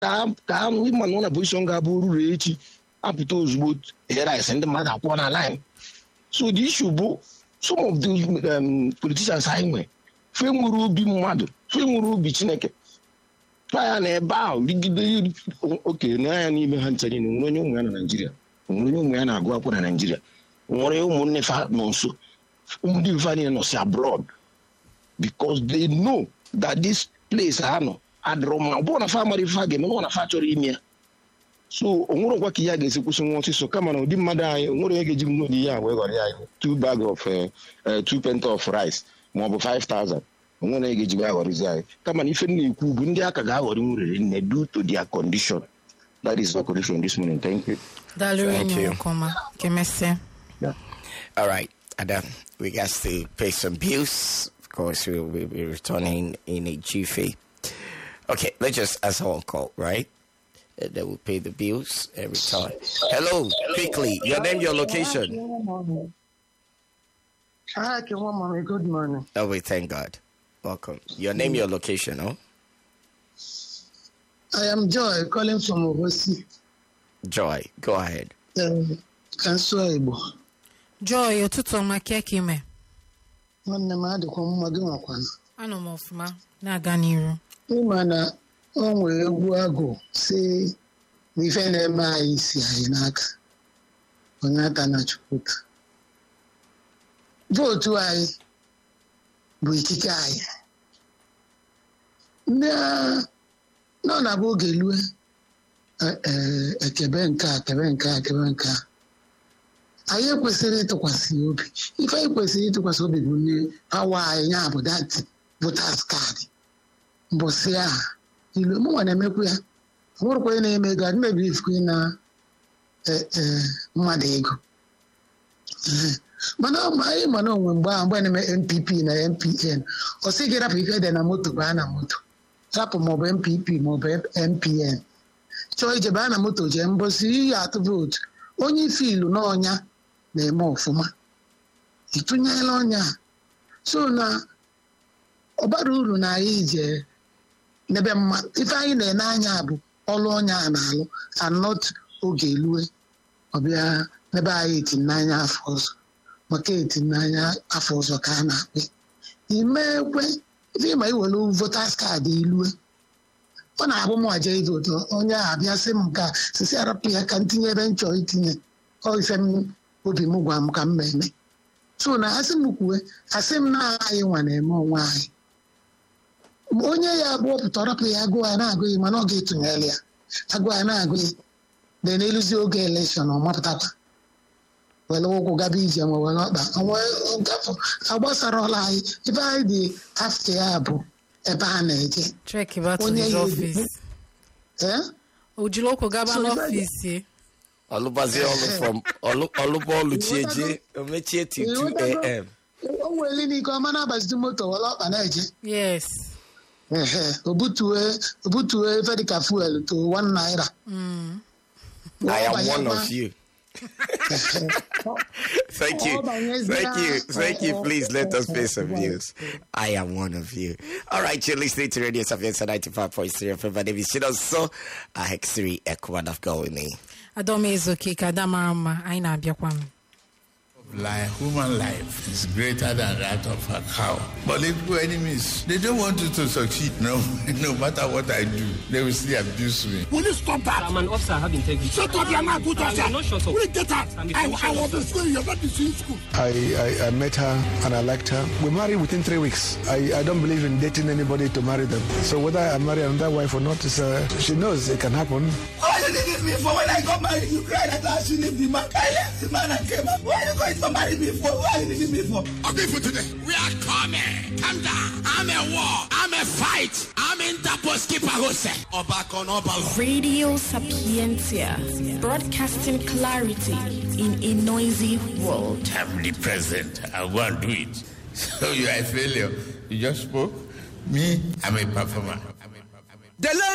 ka ịma na ọ na pozishọn ga-abụ ruru echi apụta ozugbo rice ndị mmadụ akwụọ na line so the issue bụ some of the um, politicians anyị nwe fe nwere obi mmadụ fe nwere obi chineke ya na ebe ahụ rigide oke n'anya n'ime ha ncha niile nwere onye ụmụ ya na naijiria nwere onye ụmụ ya na-agụ akwụkwọ na naijiria nwere ụmụnne fa nọ nso ndị fa niile nọ si abroad because they know that this place ha nọ adịrọ mma ọ bụrụ na fa mara ife ha ga-eme ọ na fa chọrọ ime ya so o nwere ngwa ka ihe a ga-esi kwụsị nwa ọsịsọ kama na ụdị mmadụ anyị o nwere onye ga-eji nwere ihe a wee ghọrọ ya ihe two bag of two pent of rice ma ọ bụ 5000 o nwere onye ga-eji wee ghọrịzi anyị kama na ife m na-ekwu bụ ndị aka ga-aghọrị nwurere nne due to their condition that is the condition this morning thank you Daalụ Thank enyi you. m kọma ka emesịa All right, Adam, we got to pay some bills. Of course, we will be returning in a jiffy. Okay, let's just answer one call, right? And then we'll pay the bills and return. Hello, quickly, your name, your location. Hi, Kewa Mommy. Good morning. Oh, we thank God. Welcome. Your name, your location, oh? I am Joy calling from Obosi, Joy, go ahead. um, Kansụl Igbo. Joy ụtụtụ ọma ka ka ime Nwanne m adịkwa mma gị nwakwana. anọ m ọfụma na-aga n'iru Ịma na o nwere egwu agụ si na ife na-eme anyị si anyị n'aka. Onye ata na Chukwuka. Vootu anyị bụ ikike anyị. Ndị a- nọ na bụ oge lue e- e- ekebe nke a kebe nke a kebe nke a anyị ekwesịrị ịtụkwasị ya obi ife anyị kwesịrị ịtụkwasị obi bụ nye awa anyị ya bụ dat votas kaadị mbọsị a ilu mụnwa na-emekwu ya nwụrụkwa onye na-eme ego adị mebiri ifukwe na e- e, mmadụ ego Ee. mana ọ- anyị mana onwe mgbe ahụ mgbe a na-eme npp na mpn ọ sị gị rapụ ife dị na moto baa na moto rapụ maọbụ npp maọbụ mpn chọọ ije baa na moto jee mbosi iyi atụ vootu onye ife ilu n'ọnya na-eme ọfụma ịtụnyela ọnya a. so na ọ bara uru na anyị je n'ebe mma ife anyị na-ene anya bụ ọlụ ọnya a na-alụ anọt oge elue ọbịa n'ebe anyị eti n'anya afọ ọzọ maka eti n'anya afọ ọzọ ka a na-akpị imekwe ife ịma iwelu votas kaadị ilue ọ na-abụ m aja ido ụtọ onye a abịa sị m ka sisi arapụ ya ka m tinye ebe m chọrọ itinye ọ ife m obi m gwa m ka m na-eme so na asị m kwue asị m na anyị nwa na-eme onwe anyị Ma onye ya abụọ pụta rapụ ya agụụ ya na-agụ ya mana ọ ga-etụnyere ya agụụ ya na-agụ ya dị n'eluzi oge elekshọn ọ mapụtakwa were ụkwụ gaba ije ma were ọkpa onwe gafọ agbasarala anyị ebe anyị dị afta ya bụ ebe a na-eje trek back to Onye his ya office ee o jiri ụkwụ gaba So, n'ọfịs ya Olubazi Olu from Olu Olubolu Chieje, Omechie till 2 a.m. o nwere n'ike ọma na-agbazite moto were ọkpa na-eje yes Ehe, o butue o butue ife dịka fuel to one naira I am Ọ one banyekwa- of you. Ehe. Thank you. Ọ banyezia- Thank you. Thank you. ọ- Please let ọ- us pay some ọ- bills. I am one of you. All right, you're listening to Radio Sapienza 95.3 FM. My name is Shido So. I have three Ekwan of going me. adọm ezoke ka ada mara mma anyị na-abịakwa m Life, human life is greater than that of a cow. Political enemies, they don't want you to succeed. No, no matter what I do, they will still abuse me. Will you stop that? I'm an officer, I have integrity. Shut up, you're not good I officer. will not shut up. Will you get out? I'm a I, police I was in officer. school, you're not in school. I, I, I met her and I liked her. We married within three weeks. I, I don't believe in dating anybody to marry them. So whether I marry another wife or not, is, uh, she knows it can happen. Why you leave me for when I got married? You cried that I should leave the man. I left the man and came back. Why you going to marry me for? Why you leaving me for? Okay, for today. We are coming. Calm down. I'm a war. I'm a fight. I'm in the post keeper Jose. Obako no Obalo. Radio Sapientia, broadcasting clarity in a noisy world. I'm the president. I won't do it. So you are a failure. You just spoke. Me, I'm a performer. The